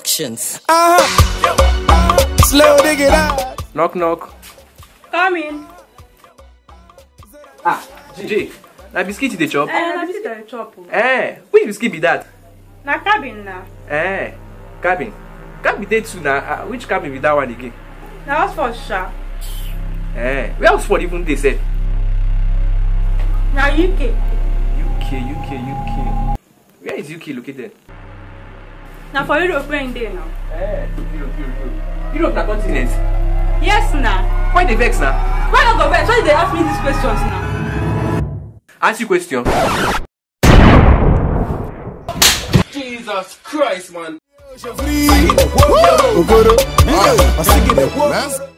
Productions. Slow dig it out. Knock knock. Come in. Ah, Jay, na biscuit you dey chop? Eh, na visit the chop. o. Eh, which biscuit be that? Na cabin na. Eh, cabin. Cabin dey too na. Uh, which cabin be that one again? Na Oxford sha. Eh, where Oxford even dey sef? Na UK. UK, UK, UK. Where is UK located? Na for Europe wey im dey now. Eh, Europe, Europe, Europe. Europe na continent. Yes na. Why dey vex na? Why no go vex? Why you dey ask me these questions now? Ask you question. Jesus Christ, man. Okoro. Hey, I sing it. Let's